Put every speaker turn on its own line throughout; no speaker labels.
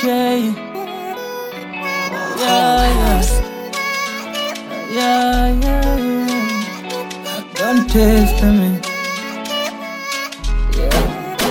DJ. Yeah, yeah. Yeah, yeah, yeah. Don't test me. Yeah.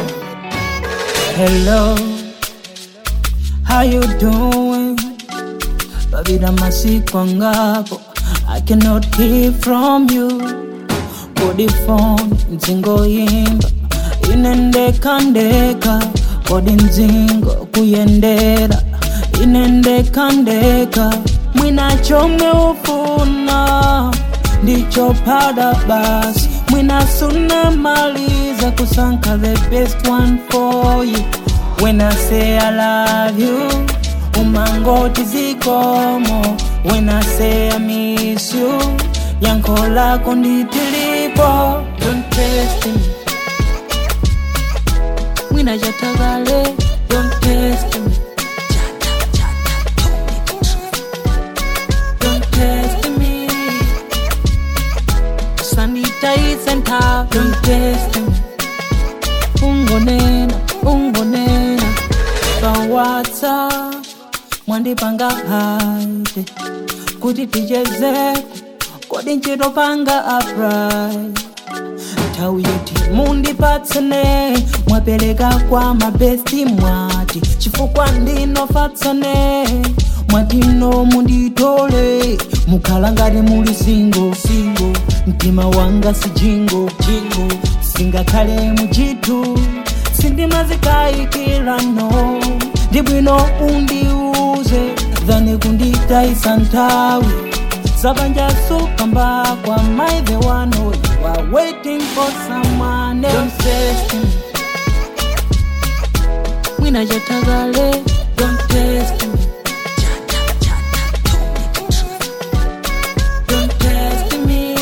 Hello, how you doing? Babida masiku ngapo I cannot hear from you Kodi phone nzingo yimba inendeka ndeka kodi nzingo kuyendera inendeka ndeka mwina chomwe ufuna ndicho pada basi mwina suna maliza kusanka the best one for you when I say I love you umangoti zikomo when I say I miss you yanko lako nditilipo don't test me mwina jatagale don't test me don't test me sanitize and have don't test me ungonena ungonena pa whatsapp mwandipanga haide kuti tichezeko kodi nchitopanga aprai nthawi yoti mundipatsene mwapereka kwa mabesti mwati chifukwa ndinofatsane mwatino munditole mukhala ngati muli singo singo mtima wanga si jingo jingo singakhale muchitu sindimazikayikira no ndibwino undiuze dhani kunditayisa nthawi Sabanja sukamba kwa my the one who you are waiting for someone else. Don't test me. Mwina jatagale, don't test me. Don't test me.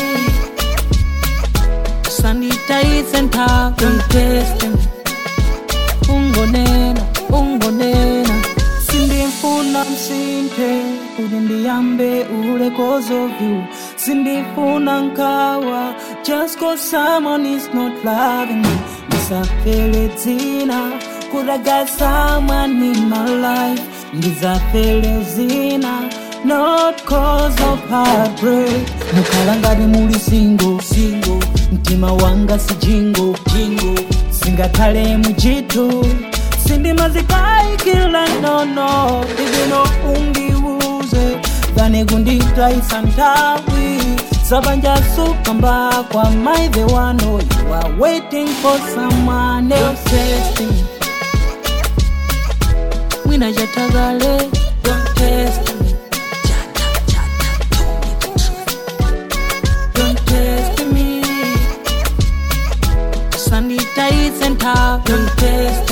Sanitize and talk, don't test me. Ungonena, ungonena. Sindifuna msinte, kuti ndiyambe ule cause of you. Sindifuna nkawa, just cause someone is not loving me. Ndisafele dzina, could I got someone in my life. Ndisafele zina, not cause of heartbreak. Mukhala ngati muli single, single. Mtima wanga si jingo, jingo. Singakhale muchitu sindimazikayikila nono ndivino undiuze dhani kunditayisa nthawi sabanja sukamba kwa my the one who you are waiting for someone else mwina jatagale don't test me don't test me sanitize and talk don't test